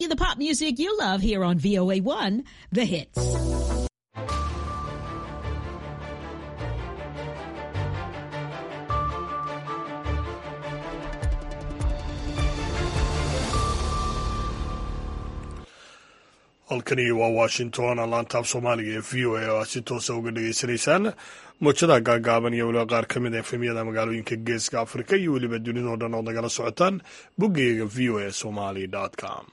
The pop music you love here on VOA1, The Hits. halkani waa washington laantaaf soomaaliga ee v o a oo aad si toosa uga dhagaysanaysaan mowjadaha gaagaaban iyo weliba qaar ka mid a efemyada magaalooyinka geeska afrika iyo weliba dunidao dhan ood nagala socotaan boggeyga v o a somali com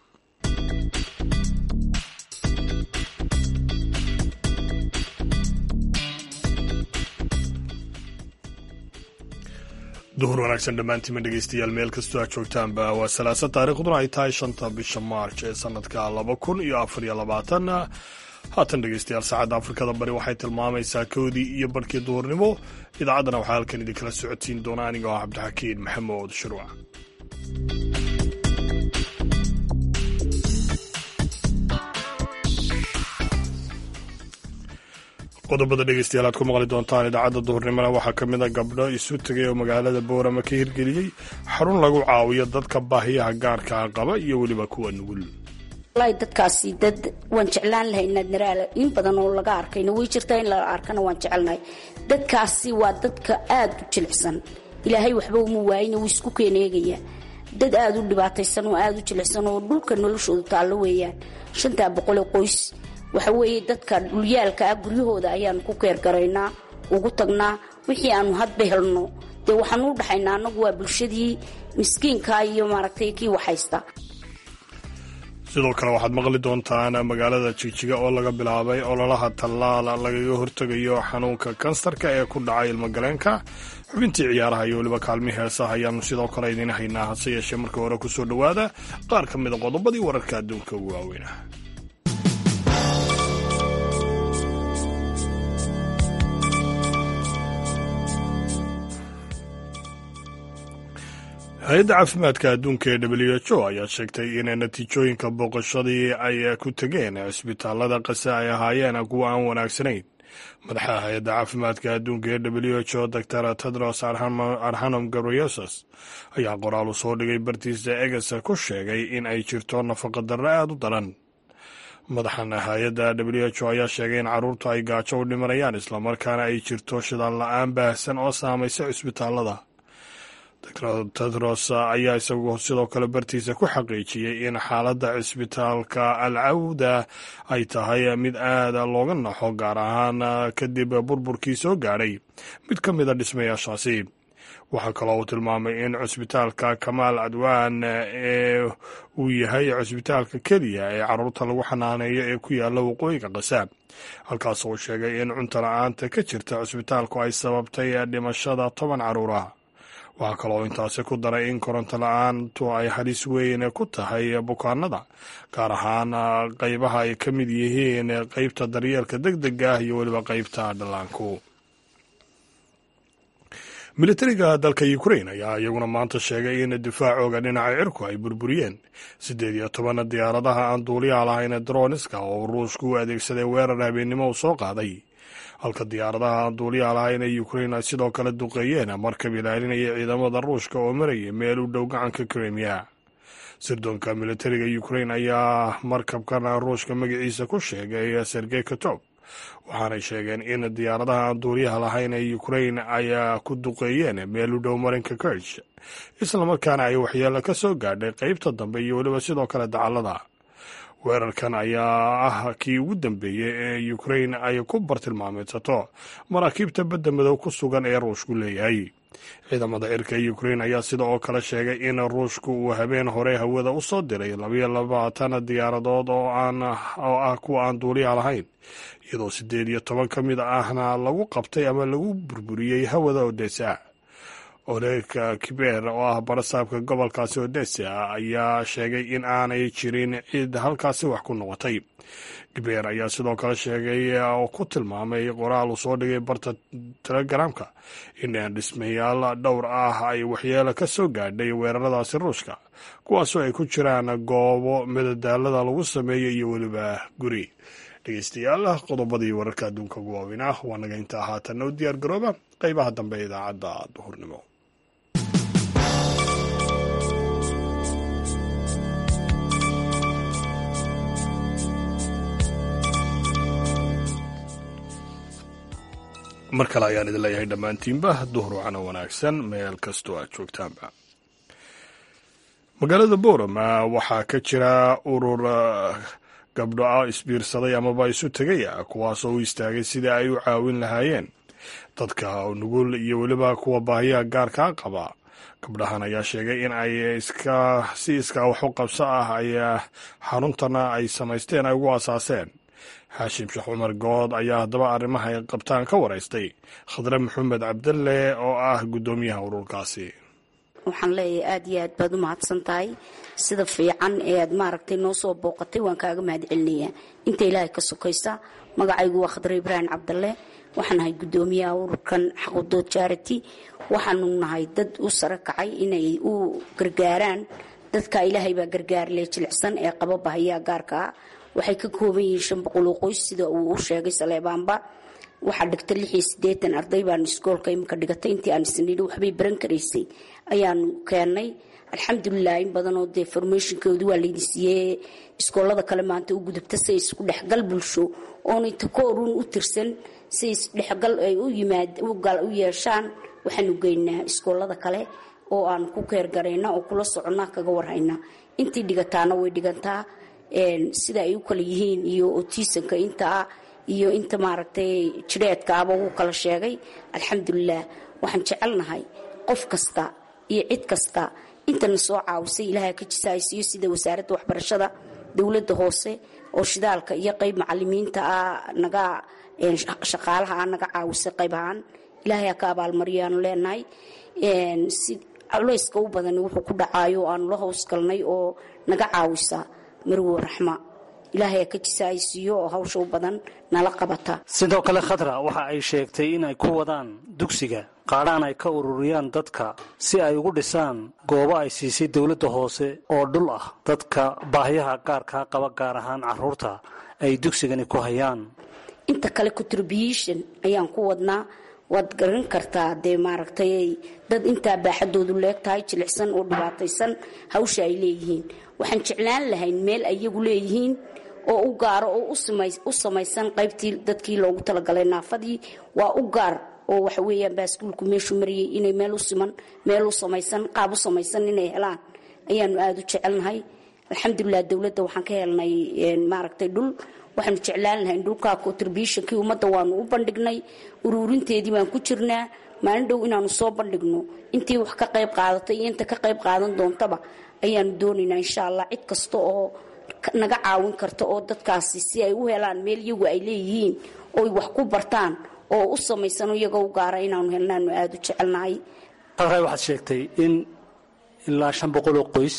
duhur wanaagsan dhammaantiima dhegeystayaal meel kastoo aad joogtaanba waa salaasa taariikhduna ay tahay shanta bisha maarch ee sanadka laba kun iyo afar iyo labaatan haatan dhegeystayaal saacadda afrikada bari waxay tilmaamaysaa kowdii iyo barhkii duhurnimo idaacaddana waxaa halkan idinkala socodsiin doona aniga oo cabdixakiin maxamuud shuruuc qodobada dhegeystayaal aad ku maqli doontaan idaacadda duhurnimona waxaa ka mid a gabdho isu tegay oo magaalada boorama ka hirgeliyey xarun lagu caawiyo dadka baahiyaha gaarkaa qaba iyo weliba kuwa nugul walahi dadkaasi dad waan jeclaan lahay inaad naraala in badan oo laga arkayna way jirtaa in la arkana waan jecelnahay dadkaasi waa dadka aada u jilicsan ilaahay waxba uma waayina wuu isku keeneegayaa dad aada u dhibaataysan oo aada u jilicsan oo dhulka noloshoodu taallo weeyaan shantaa boqole qoys waxa weeye dadka dhulyaalka ah guryahooda ayaanu ku keergaraynaa ugu tagnaa wixii aanu hadba helno dee waxaanu u dhaxaynaa annagu waa bulshadii miskiinka iyo maaragtay kii waxhaysta sidoo kale waxaad maqli doontaan magaalada jigjiga oo laga bilaabay ololaha tallaal lagaga hortegayo xanuunka kansarka ee ku dhacay ilmagaleenka xubintii ciyaaraha iyo weliba kaalmi heesaha ayaanu sidoo kale idiin haynaa hase yeeshee marka hore kusoo dhowaada qaar ka mida qodobadii wararka adduunka ugu waaweynah hay-adda caafimaadka adduunka ee w h o ayaa sheegtay in natiijooyinka booqashadii ay ku tegeen cisbitaalada qase ay ahaayeen kuwa aan wanaagsanayn madaxa hay-adda caafimaadka adduunka ee w h o dor tedros arhanom gabriyesus ayaa qoraal u soo dhigay bartiisa eges ku sheegay in ay jirto nafaqadarro aada u daran madaxan hay-adda w h o ayaa sheegay in carruurtu ay gaajo u dhimanayaan islamarkaana ay jirto shidaal la-aan baahsan oo saamaysa cisbitaalada tedros ayaa isagu sidoo kale bartiisa ku xaqiijiyey in xaaladda cisbitaalka al cawda ay tahay mid aada looga naxo gaar ahaan kadib burburkii soo gaadhay mid ka mid a dhismayaashaasi waxaa kaloo uu tilmaamay in cusbitaalka kamaal adwaan ee uu yahay cusbitaalka keliya ee carruurta lagu xanaaneeyo ee ku yaalla waqooyiga qasaab halkaas uu sheegay in cunto la-aanta ka jirta cusbitaalku ay sababtay dhimashada toban carruurah waxaa kaloo intaasi ku daray in koronto la-aantu ay halis weyn ku tahay bukaanada gaar ahaan qeybaha ay ka mid yihiin qeybta daryeelka deg dega ah iyo weliba qeybta dhallaanku militariga dalka ukrain ayaa iyaguna maanta sheegay in difaacooga dhinaca cirku ay burburiyeen siddeed iyo toban diyaaradaha aan duuliyaha lahayn droniska oo ruushku u adeegsaday weerar habeennimo uu soo qaaday halka diyaaradaha aan duuliyaha lahayn ee ukrain ay sidoo kale duqeeyeen markab ilaalinaya ciidamada ruushka oo marayay meel u dhow gacanka krimiya sirdoonka militariga ukrain ayaa markabkan ruushka magaciisa ku sheegay sergey katob waxaanay sheegeen in diyaaradaha aan duuliyaha lahayn ee ukrain ay ku duqeeyeen meel u dhow marinka kirch islamarkaana ay waxyeelo ka soo gaadhay qeybta dambe iyo weliba sidoo kale dacallada weerarkan ayaa ah kii ugu dambeeyey ee ukrain ay ku bartilmaameedsato maraakiibta badda madow ku sugan ee ruushku leeyahay ciidamada cirka ee ukrain ayaa sida oo kale sheegay in ruushku uu habeen hore hawada u soo diray labayo labaatan diyaaradood oo ah kuwa aan duuliyaha lahayn iyadoo siddeed iyo toban ka mid ahna lagu qabtay ama lagu burburiyey hawada odesa oreerka kibeer oo ah barasaabka gobolkaasi odesa ayaa sheegay in aanay jirin cid halkaasi wax ku noqotay kibeer ayaa sidoo kale sheegay oo ku tilmaamay qoraal uu soo dhigay barta telegaraamka in dhismayaal dhowr ah ay waxyeelo ka soo gaadhay weeraradaasi ruushka kuwaasoo ay ku jiraan goobo madadaalada lagu sameeyey iyo weliba guri dhegeystayaal qodobadii wararka adduunka ugu waaweyn ah waa naga intaa haatanna u diyaar garooba qeybaha dambe ee idaacadda duhurnimo mar kale ayaan idin leeyahay dhammaantiinba duhur wacana wanaagsan meel kastoo aad joogtaanba magaalada boorama waxaa ka jira urur gabdho isbiirsaday amaba isu tegaya kuwaasoo u istaagay sidii ay u caawin lahaayeen dadka nugul iyo weliba kuwa baahiyaha gaarkaa qaba gabdhahan ayaa sheegay in ay iska si iskaa wax u qabso ah ay xaruntana ay samaysteen ay ugu asaaseen xaashim sheekh cumar good ayaa haddaba arrimaha ay qabtaan ka waraystay khadre maxamed cabdalle oo ah guddoomiyaha ururkaasi waxaan leeyahay aada iyo aad baad u mahadsan tahay sida fiican ee aad maaragtay noo soo booqatay waan kaaga mahad celinayaa inta ilaahay ka sokaysa magacaygu waa khadre ibraahim cabdalle waxaan nahay guddoomiyaha ururkan xaqudood charity waxaanu nahay dad u sare kacay inay u gargaaraan dadka ilaahay baa gargaarle jilicsan ee qaba bahayaa gaarka ah waxay ka kooban yihiin shan boqol oo qoys sida uu u sheegay saleebaanba waxaa dhigta lix iyo siddeetan arday baan iskoolka iminka dhigatay intii aan isnidhi waxbay baran karaysay ayaanu keennay alxamdulilah in badanoo dee formationkoodu waa laydi siiyey iskoolada kale maanta u gudubta si ay isku dhexgal bulsho oonay takooruun u tirsan si isdhexgal ay u yimaad u yeeshaan waxaanu geynaa iskoolada kale oo aan ku keergarayna oo kula soconnaa kaga warhayna intii dhigataana way dhigantaa sida ay u kala yihiin iyo otiisanka intaa iyo inta maaragtay jireedkaaba wuu kala sheegay alxamdulilah waxaan jecelnahay qof kasta iyo cid kasta intana soo caawisay ilaaha ka jisaaysiiyo sida wasaaradda waxbarashada dowladda hoose oo shidaalka iyo qayb macalimiinta ah naga shaqaalaha ah naga caawisay qayb ahaan ilaahay ha ka abaalmariyaanu leenahay si culeyska u badan wuxuu ku dhacaayo oo aanu la howsgalnay oo naga caawisa marwo raxma ilaahay ka jisaaysiiyo oo hawsha u badan nala qabata sidoo kale khadra waxa ay sheegtay in ay ku wadaan dugsiga qaadhaan ay ka ururiyaan dadka si ay ugu dhisaan goobo ay siisay dowladda hoose oo dhul ah dadka baahiyaha gaarkaa qaba gaar ahaan caruurta ay dugsigani ku hayaan inta kale contribution ayaan ku wadnaa waad garan kartaa dee maaragtay dad intaa baaxadoodu leeg tahay jilicsan oo dhibaataysan hawsha ay leeyihiin waxaan jeclaan lahayn meel ay iyagu leeyihiin oo u gaaro oo u samaysan qaybtii dadkii loogu talagalay naafadii waa u gaar oo waxa weeyaan baaskuulku meeshuu marayay inay meel u siman meel u samaysan qaab u samaysan inay helaan ayaanu aada u jecelnahay alxamdulilah dowladda waxaan ka helnay maaragtay dhul waxaanu jeclaan lahayn dhulkaa contributionkii ummadda waanu u bandhignay uruurinteedii baan ku jirnaa maalin dhow inaanu soo bandhigno intii wax ka qayb qaadatay iyo inta ka qayb qaadan doontaba ayaanu doonaynaa insha allah cid kasta oo naga caawin karta oo dadkaasi si ay u helaan meel iyagu ay leeyihiin ooy wax ku bartaan oo u samaysano iyagoo u gaara inaanu helnaanu aada u jecelnahay halkaa waxaad sheegtay in ilaa shan boqol oo qoys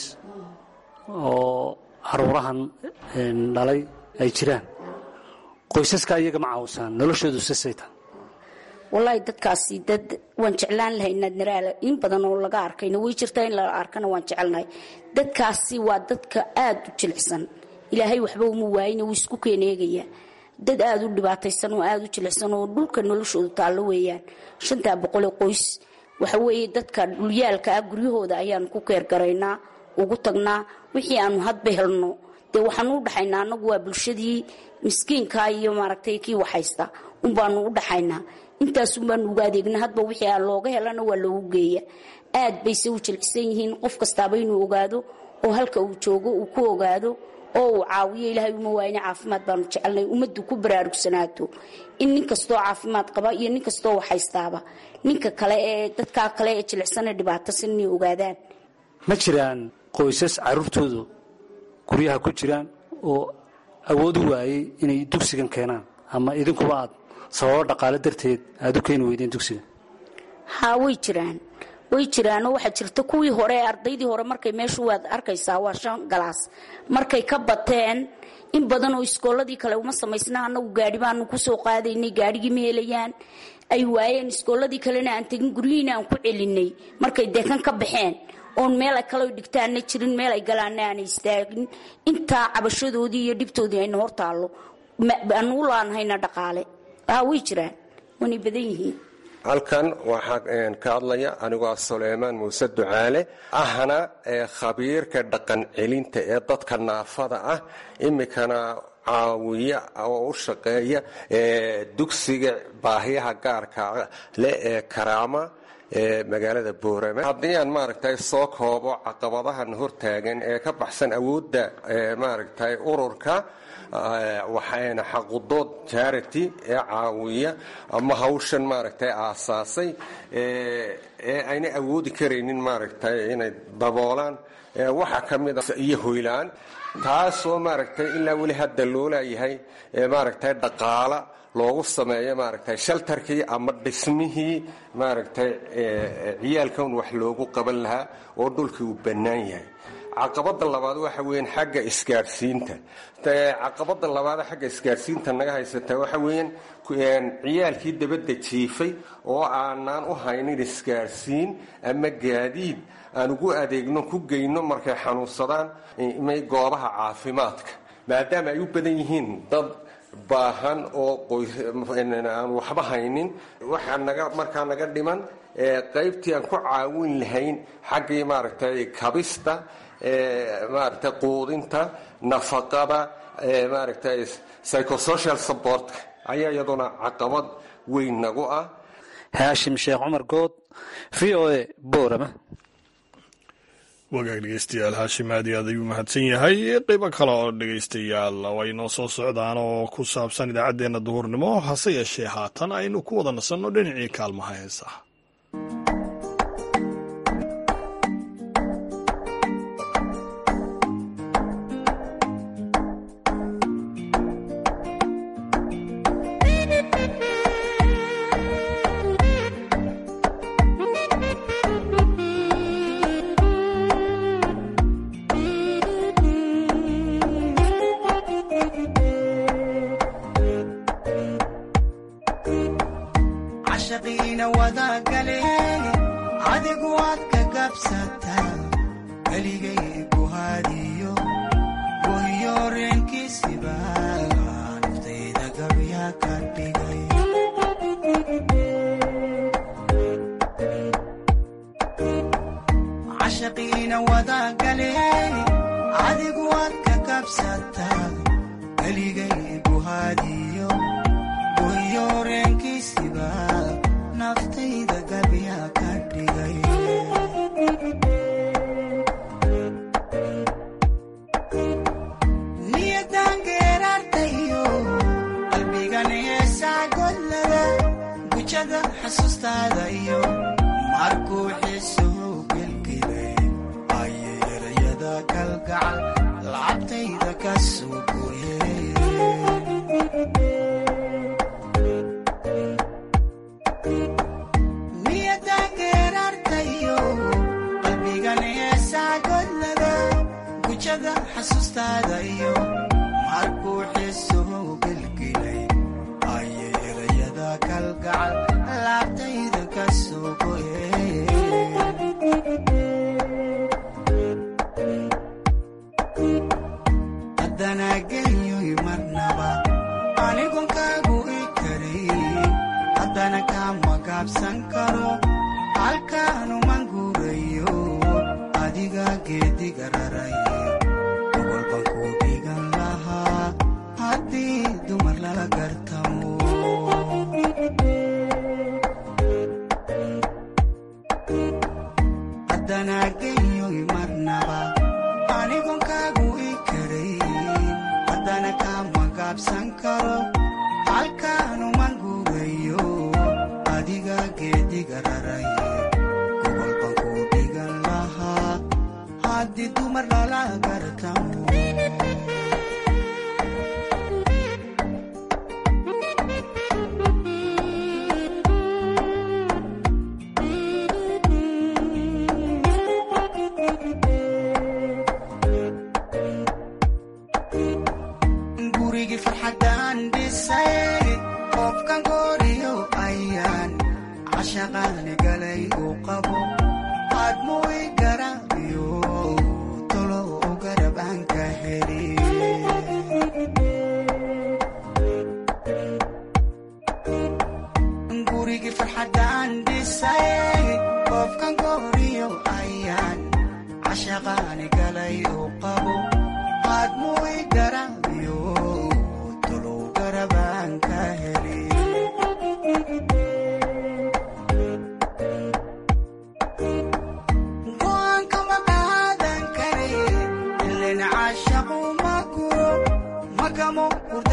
oo caruurahan dhalay ay jiraan qoysaska iyaga ma caawisaan noloshoodu sasayta wallaahi dadkaasi dad waan jeclaan lahay inaad naraala in badan oo laga arkayna way jirtaa in la arkana waan jecelnahay dadkaasi waa dadka aada u jilicsan ilaahay waxba uma waayina wuu isku keeneegayaa dad aada u dhibaataysan oo aada u jilicsan oo dhulka noloshoodu taallo weeyaan shantaa boqolee qoys waxa weeye dadka dhulyaalka ah guryahooda ayaanu ku keergaraynaa ugu tagnaa wixii aanu hadba helno dee waxaanu u dhaxaynaa annagu waa bulshadii miskiinkaa iyo maaragtay kii waxhaysta unbaanu u dhaxaynaa intaasunbaanu uga adeegna hadba wixii aan looga helana waa loogu geeya aad bayse u jilcisan yihiin qof kastaaba inuu ogaado oo halka uu joogo uu ku ogaado oo uu caawiyo ilaahay uma waayna caafimaad baanu jecelnay ummaddu ku baraarugsanaato in nin kastoo caafimaad qaba iyo nin kastoo waxhaystaaba ninka kale ee dadkaa kale ee jilicsanee dhibaatasan inay ogaadaan ma jiraan qoysas caruurtoodu guryaha ku jiraan oo awood u waayey inay dugsigan keenaan ama idinkuba aad sababo dhaqaale darteed aada u keeni weydeen dugsiga haa way jiraan way jiraanoo waxaa jirta kuwii hore ee ardaydii hore markay meeshu waad arkaysaa waa shan galaas markay ka bateen in badan oo iskooladii kale uma samaysna anagu gaari baanu kusoo qaadaynay gaarigii ma helayaan ay waayeen iskooladii kalena aan tegin guryihiina aan ku celinay markay deekan ka baxeen oon meel ay kale dhigtaana jirin meel ay galaana aana istaagin intaa cabashadoodii iyo dhibtoodii ayna hor taallo aanu u laanhayna dhaqaale haa way jiraan waanay badan yihiin halkan waxaa ka hadlaya anigoo suleymaan muuse ducaale ahna khabiirka dhaqan celinta ee dadka naafada ah iminkana caawiya oo u shaqeeya dugsiga baahiyaha gaarka leh ee karaama ee magaalada boorame haddii aan maaragtay soo koobo caqabadahan hortaagan ee ka baxsan awoodda maaragtay ururka waxayna xaqudood charity ee caawiya ama hawshan maaragtay aasaasay ee ayna awoodi karaynin maaragtay inay daboolaan waxaa ka mid a iyo hoylaan taasoo maaragtay ilaa weli hadda loo laayahay maaragtay dhaqaala loogu sameeyo maaragtay shaltarkii ama dhismihii maaragtay ciyaalkan wax loogu qaban lahaa oo dhulkii uu bannaan yahay caqabada labaad waxa weeyaan xagga isgaadhsiinta caqabada labaad xagga isgaadhsiinta naga haysata waxa weeyaan ciyaalkii dabadda jiifay oo aanaan u haynin isgaadhsiin ama gaadiid aan ugu adeegno ku geyno markay xanuunsadaan goobaha caafimaadka maadaama ay u badan yihiin dad baahan oo aan waxba haynin waxaa naga markaa naga dhiman qaybtii aan ku caawin lahayn xaggii maaragtay kabista maaragtay quudinta nafaqada maaragtay psychosocial supportka ayaa iyaduna caqabad weyn nagu ah haashim sheekh cumar good v o a boorama wagaag dhegeystayaal haashim aad iyo aad ayuu mahadsan yahay qeybo kale oo dhegeystayaal way noo soo socdaan oo ku saabsan idaacaddeenna duhurnimo hase yeeshee haatan aynu ku wada nasanno dhinacii kaalmaha heesaha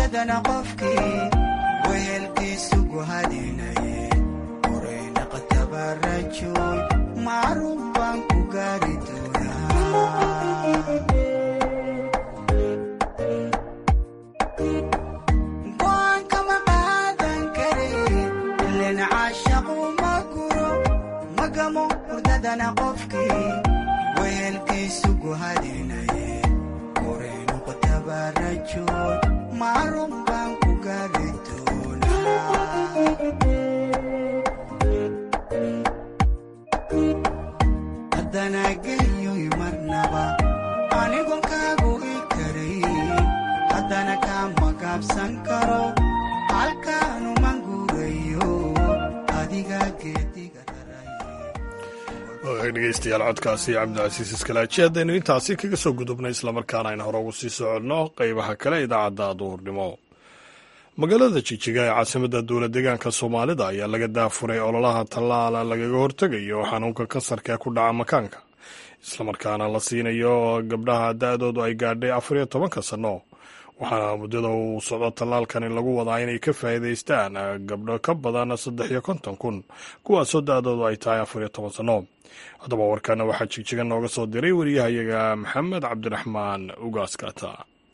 hurdadana qofkii wehelkiisu guhadinaye oreynaqatabarajoy macruuf baan ku gaari doonaa go'aan kama qaadan kare ilen caashaqu ma guro magamo hurdadana qofkii wehelkiisu guhadinaye oreynaqatabarajoy macruuf baan ku gaari doonaa haddana geyoy marnaba anigon kaagu i karayn haddana kama gaabsan karo halkaanuman guurayo adiga geediga dhegeystayaal codkaasi cabdicasiis iskalaaji haddaynu intaasi kaga soo gudubnay islamarkaana aynu hore ugu sii soconno qeybaha kale idaacadda duhurnimo magaalada jijiga ee caasimadda dowlad deegaanka soomaalida ayaa laga daafuray ololaha tallaala lagaga hortegayo xanuunka kansarka ee ku dhaca makaanka islamarkaana la siinayo gabdhaha da-doodu ay gaadhay afar iyo tobanka sanno waxaana muddada uu socdo tallaalkani lagu wadaa inay ka faa'iidaystaan gabdho ka badan saddex iyo konton kun kuwaasoo da-doodu ay tahay afar iyo toban sanno haddaba warkana waxaa jigjiga nooga soo diray wariyahayaga maxamed cabdiraxmaan ugaaskata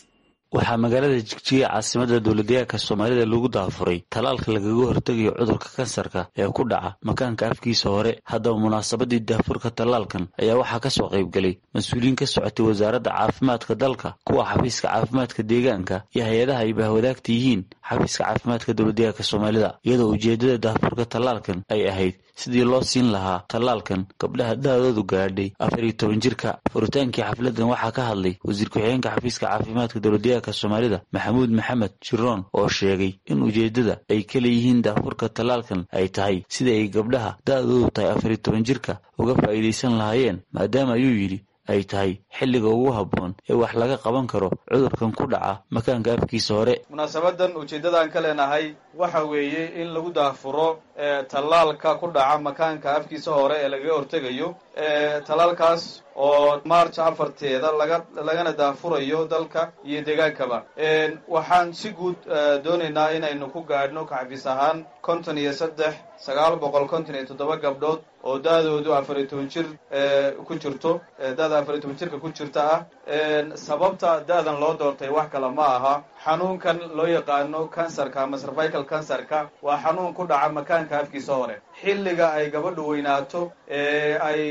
waxaa magaalada jigjiga caasimadda dowladdeegaanka soomaalida lagu daafuray tallaalka lagaga hortegayo cudurka kansarka ee ku dhaca makaanka afkiisa hore haddaba munaasabadii daafurka tallaalkan ayaa waxaa ka soo qaybgelay mas-uuliyiin ka socotay wasaaradda caafimaadka dalka kuwa xafiiska caafimaadka deegaanka iyo hay-adaha ay bahwadaagta yihiin xafiiska caafimaadka dowladdeegaanka soomaalida iyadoo ujeeddada daafurka tallaalkan ay ahayd sidii loo siin lahaa tallaalkan gabdhaha da-doodu gaadhay afar iyo toban jirka furitaankii xafladan waxaa ka hadlay wasiir ku-xigeenka xafiiska caafimaadka dowladdeegaanka soomaalida maxamuud maxamed jiroon oo sheegay in ujeeddada ay ka leeyihiin daafurka tallaalkan ay tahay sidii ay gabdhaha da-doodu tahay afar iyo toban jirka uga faa'iidaysan lahaayeen maadaama ayuu yidhi ay tahay xilliga ugu habboon ee wax laga qaban karo cudurkan ku dhaca makaanka afkiisa hore munaasabadan ujeeddadaan ka leenahay waxa weeye in lagu daafuro tallaalka ku dhaca makaanka afkiisa hore ee lagaga hortegayo tallaalkaas oo march afarteeda laga lagana daafurayo dalka iyo deegaankaba waxaan si guud doonaynaa inaynu ku gaadhno kaxafiis ahaan konton iyo saddex sagaal boqol konton iyo toddoba gabdhood oo da-doodu afar iyo toban jir ku jirto da-da afar iyo toban jirka ku jirta ah sababta da-dan loo doortay wax kale ma aha xanuunkan loo yaqaano kansarka ama cervical kansarka waa xanuun ku dhaca makaanka afkiisa hore xilliga ay gabadhu weynaato ee ay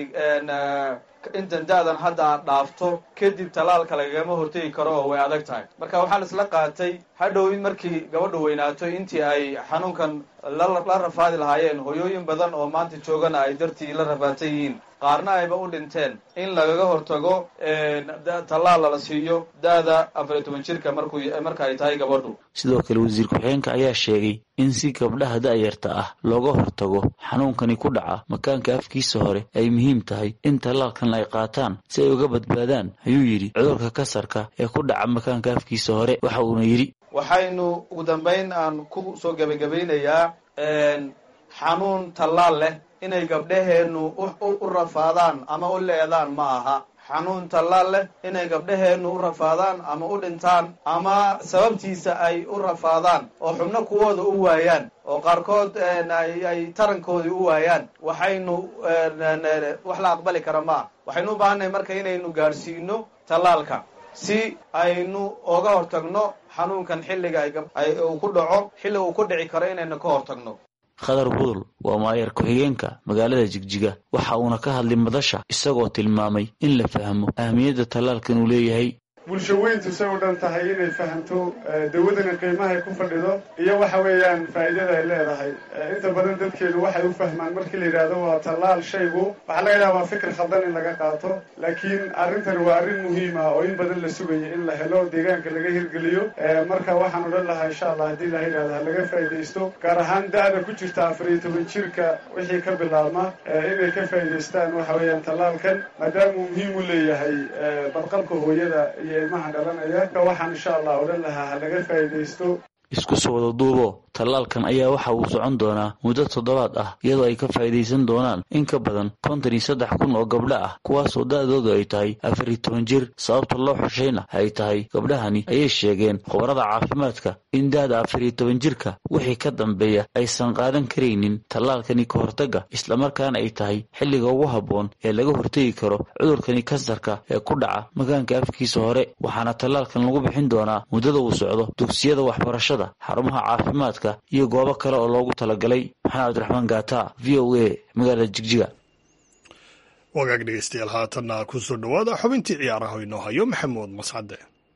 intan da-dan hadda aad dhaafto kadib tallaalka lagagama hortegi karo oo way adag tahay marka waxaan isla qaatay hadhow in markii gabadhu weynaato intii ay xanuunkan la rafaadi lahaayeen hoyooyin badan oo maanta joogana ay dartii la rafaadsan yihiin qaarna ayba u dhinteen in lagaga hortago tallaal lala siiyo da-da afar iyo toban jirka markuu marka ay tahay gabadhu sidoo kale wasiir ku-xigeenka ayaa sheegay in si gabdhaha da-yarta ah looga hortago xanuunkani ku dhaca makaanka afkiisa hore ay muhiim tahay in tallaalkan ay qaataan si ay uga badbaadaan ayuu yidhi cudurka kasarka ee ku dhaca makaanka afkiisa hore waxa uuna yidhi waxaynu ugu dambayn aan ku soo gebagabeynayaa xanuun tallaal leh inay gabdhaheennu u rafaadaan ama u leedaan ma aha xanuun tallaal leh inay gabdhaheennu u rafaadaan ama u dhintaan ama sababtiisa ay u rafaadaan oo xubno kuwooda u waayaan oo qaarkood ay tarankoodii u waayaan waxaynu wax la aqbali kara ma ah waxaynu u baahannahay marka inaynu gaadhsiino tallaalka si aynu oga hortagno xanuunkan xilliga uu ku dhaco xilliga uu ku dhici karo inaynu ka hortagno khadar budul waa maayar ku-xigeenka magaalada jigjiga waxa uuna ka hadlay madasha isagoo tilmaamay in la fahmo ahmiyadda tallaalkan uu leeyahay bulsho weyntu say u dhan tahay inay fahamto dawadana qiimahay ku fadhido iyo waxa weeyaan faa'iidada ay leedahay inta badan dadkeenu waxay u fahmaan markii la yidhaahdo waa tallaal shaygu waxaa laga yaaba waa fikir khaldan in laga qaato laakiin arrintani waa arrin muhiima oo in badan la sugaya in la helo deegaanka laga hirgeliyo marka waxaan odhan lahaa insha allah haddii la yidhahdo ha laga faa'iidaysto gaar ahaan da-da ku jirta afar iyo toban jirka wixii ka bilaabma inay ka faa'iidaystaan waxa weeyaan tallaalkan maadaamuu muhiim u leeyahay badqabka hooyada iyo ilmaha dhalanaya waxaan insha allah odhan lahaa ha laga faa'iidaysto isku soo wada duubo tallaalkan ayaa waxa uu socon doonaa muddo toddobaad ah iyadoo ay ka faa'iidaysan doonaan in ka badan konton iyo saddex kun oo gabdho ah kuwaasoo da'doodu ay tahay afar iyo toban jir sababta loo xushayna ay tahay gabdhahani ayay sheegeen khubarada caafimaadka in da'da afar iyo toban jirka wixii ka dambeeya aysan qaadan karaynin tallaalkani ka hortagga islamarkaana ay tahay xilliga ugu habboon ee laga hortegi karo cudurkani kansarka ee ku dhaca makaanka afkiisa hore waxaana tallaalkan lagu bixin doonaa muddada uu socdo dugsiyada waxbarashada xarumaha caafimaadka iyo goobo kale oo loogu talagalay maxamed cabdiraxmaan gaata v o a magaalada jigjiga wagaag dhegeystayaal haatanna ku soo dhowaada xubintii ciyaaraha inoo hayo maxamuud mascade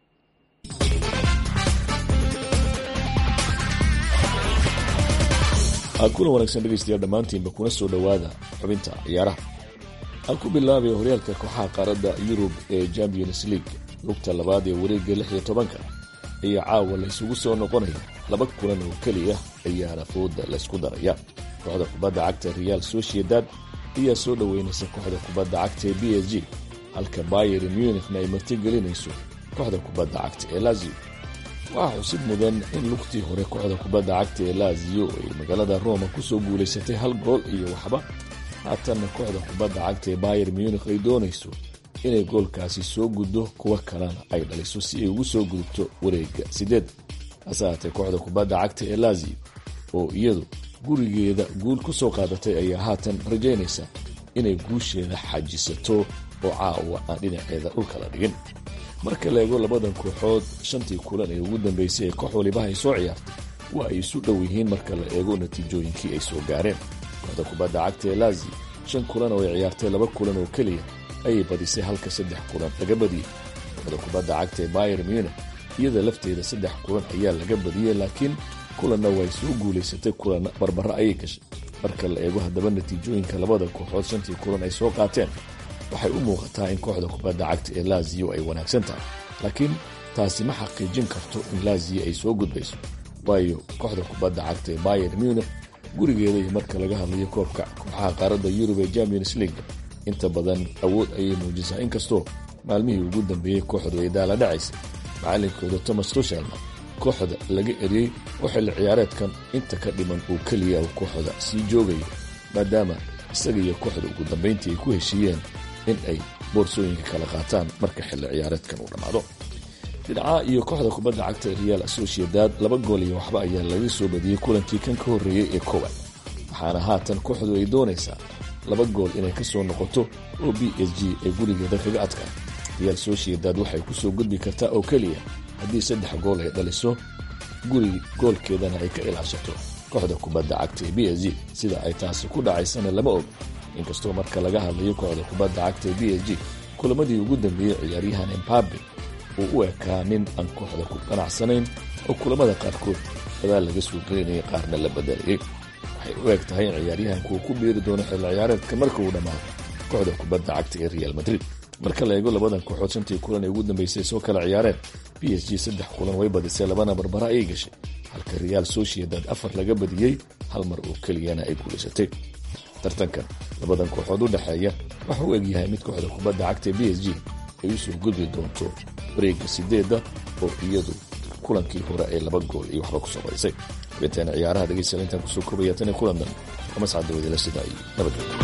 kulan wanaagsan dhegeystayaal dhammaantiinba kuna soo dhowaada xubinta ciyaaraha aan ku bilaabay horyaalka kooxaha qaaradda yurub ee champions league lugta labaad ee wareegga lix iyo tobanka ayaa caawa la isugu soo noqonaya laba kulan oo keliya ayaana fooda laysku daraya kooxda kubadda cagta real sociedad ayaa soo dhoweynaysa kooxda kubadda cagta ee b s g halka bayer munichna ay martigelinayso kooxda kubadda cagta ee lazio waxaa xusid mudan in lugtii hore kooxda kubadda cagta ee lazio ay magaalada roma kusoo guulaysatay hal gool iyo waxba haatanna kooxda kubadda cagta ee bayer munich ay doonayso inay goolkaasi soo guddo kuwa kalena ay dhaliso si ay ugu soo gudubto wareegga sideed hase haatee kooxda kubadda cagta ee lazio oo iyadu gurigeeda guul ku soo qaadatay ayaa haatan rajaynaysa inay guusheeda xajisato oo caawa aan dhinaceeda dhulka la dhigin marka la eego labadan kooxood shantii kulan ee ugu dambeysay ee koox walibaha ay soo ciyaartay waa ay isu dhow yihiin marka la eego natiijooyinkii ay soo gaareen kooxda kubadda cagta ee lazio shan kulan oo ay ciyaartay laba kulan oo keliya ayay badisay halka saddex kulan laga badiyey kooxda kubadda cagta ee bayer munich iyada lafteeda saddex kulan ayaa laga badiyey laakiin kulanna way soo guulaysatay kulanna barbaro ayay gashay marka la eego haddaba natiijooyinka labada kooxood shantii kulan ay soo qaateen waxay u muuqataa in kooxda kubadda cagta ee lazio ay wanaagsan tahay laakiin taasi ma xaqiijin karto in lazio ay soo gudbayso waayo kooxda kubadda cagta ee bayer munich gurigeeda iyo marka laga hadlayo koobka kooxaha qaaradda yurub ee champions league inta badan awood ayay muujisaa inkastoo maalmihii ugu dambeeyey kooxdu ay daala dhacaysa macalinkooda thomas tushelna kooxda laga eriyey oo xilli ciyaareedkan inta ka dhiman uu keliya uu kooxda sii joogayo maadaama isaga iyo kooxda ugu dambayntii ay ku heshiiyeen in ay boorsooyinka kala qaataan marka xilli ciyaareedkan uu dhammaado dhinaca iyo kooxda kubadda cagta real associedad laba gool iyo waxba ayaa laga soo badiyey kulankii kan ka horreeyey ee kowaad waxaana haatan kooxdu ay doonaysaa laba gool inay ka soo noqoto oo b s g ay gurigeeda kaga adkaa real sociedad waxay ku soo gudbi kartaa oo keliya haddii saddex gool ay dhaliso guri goolkeedana ay ka ilaashato kooxda kubadda cagta ee b s g sida ay taasi ku dhacaysana lama og inkastoo marka laga hadlayo kooxda kubadda cagta ee b s g kulamadii ugu dambeeyey ciyaaryahan embabe uu u ekaa nin aan kooxda ku qanacsanayn oo kulamada qaarkood gadaal laga soo gelinayay qaarna la badelayay waxay u eg tahay in ciyaaryahanku uu ku biiri doono xilli ciyaareedka marka uu dhammaado kooxda kubadda cagta ee real madrid marka la eego labadan kooxood shantii kulan ee ugu dambeysay soo kala ciyaareen b s g saddex kulan way badisay labana barbara ayay gashay halka real sociedad afar laga badiyey hal mar oo keliyana ay guulaysatay tartankan labadan kooxood u dhexeeya waxa u egyahay mid kooxda kubadda cagta ee b s g ay u soo gudbi doonto wareegga sideedda oo iyadu kulankii hore ee laba gool iyo waxba kusoo badisay xubinteena ciyaaraha dhegeystayaal intaan kusoo koobaya tan iyo kulan dambe kamascadda wadila sida ay nabadgelyo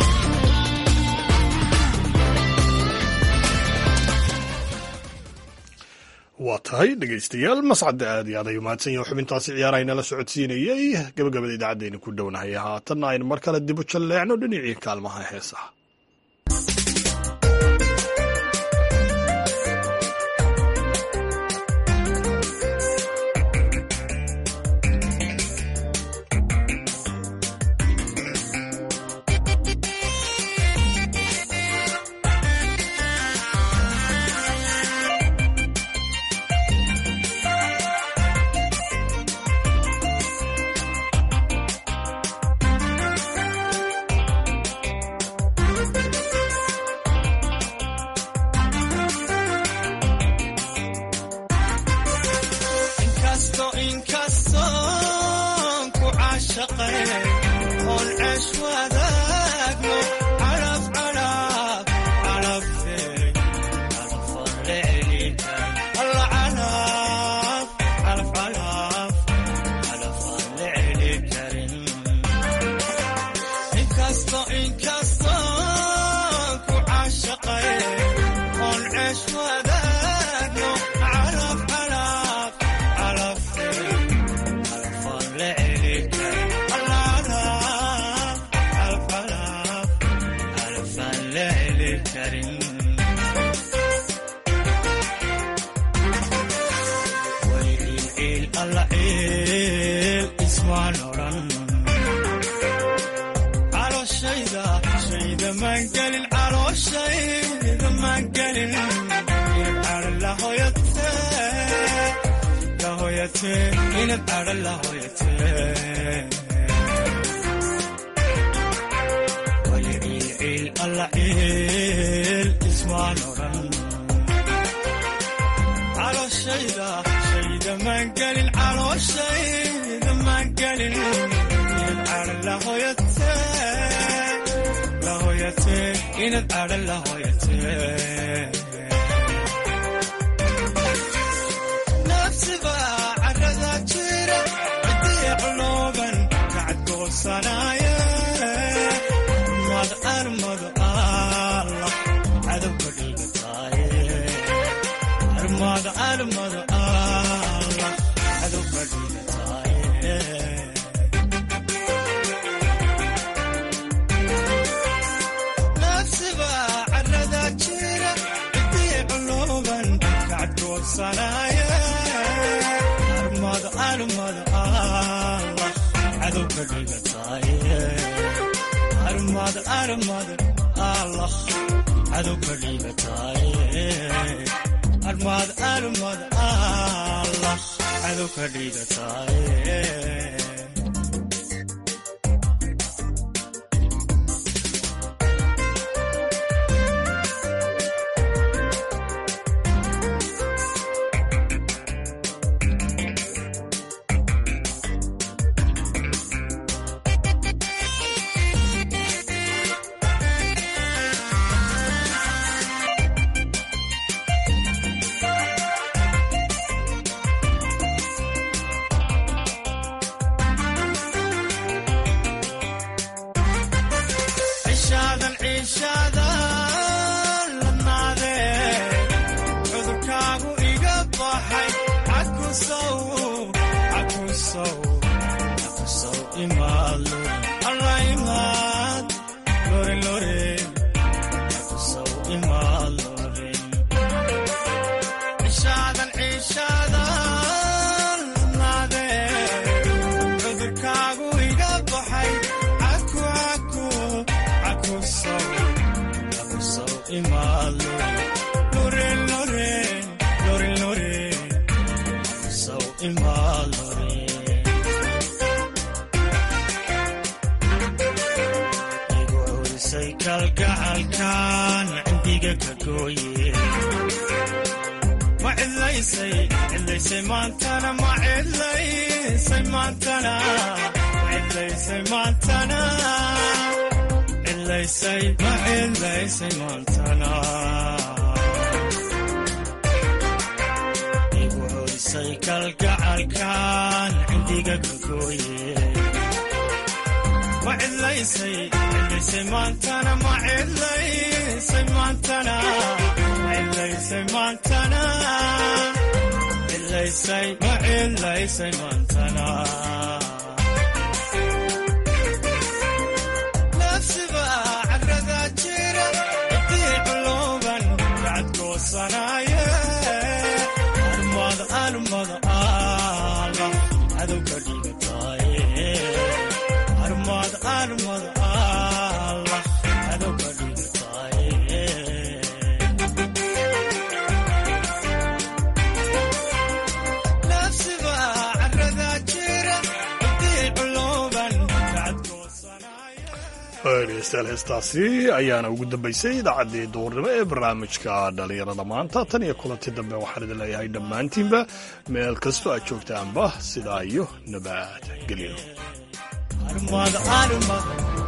waa tahay dhegaystayaal mascadda aad iyo aad ay umahadsan yahin xubintaasi ciyaarahaynala socodsiinayey gabagabada idaacaddeena ku dhownahay haatanna aynu mar kale dib u jalleecno dhinacii kaalmaha heesaha gelin calooshayda maan gelin inad cadha la hoyate la hoyate inad cadha la hoyate waya ciil alla ciil ismaan odhan calooshayda shayda maan gelin calooshayda maan gelin inad cadha la hoyate la hoyate inad cadha la hoyate nafsiba carada jira cidii qlooban kacadgoosanaye mad armad allah cadowka dhiigataaye armad armad allah cadowka dhiigataaye nafsiba carada jira cidii qlooban kacadgoosanaye armad armad allah cadowka dhiigataaye armad armad allah cadowka dhiigataaye armad armad allah cadowka dhiigataaye cishaadan ciishaadan lanaade cudurkaagu iga baxay cakusow cakusow cakusow imaado alla imaad lore lore cakusow imaad lore cishaadan ciishaadan lanaade cudurkaagu iga baxay caku caku cakusow cakusow imaado lore lore lore lore cakusow imaad lore igu curisay kalgacalkan cindiga ka gooye ma cidlaysay cidlaysay maantana ma cidlaysay maantana ma cidlaysay maantana cidlaysay ma cidlaysay maantana igu curisay kalgacalkan cindiga ka gooye ma cidlaysay cidlaysay maantana ma cidlaysay maantana ma cidlaysay maantana cidlaysay ma cidlaysay maantana nafsiba carada jira cidii qlooban kacadgoosanaye armad armad allah cadowka dhiigataaye armad armad allah cadowka dhiigataaye nafsiba carada jira cidii qlooban kacadgoosanaye dhegeystayaal heestaasi ayaana ugu dambaysay idaacaddii duurnimo ee barnaamijka dhallinyarada maanta tan iyo kulanti dambe waxaan idin leeyahay dhammaantiinba meel kastoo aad joogtaanba sidaa iyo nabad gelyo armad armad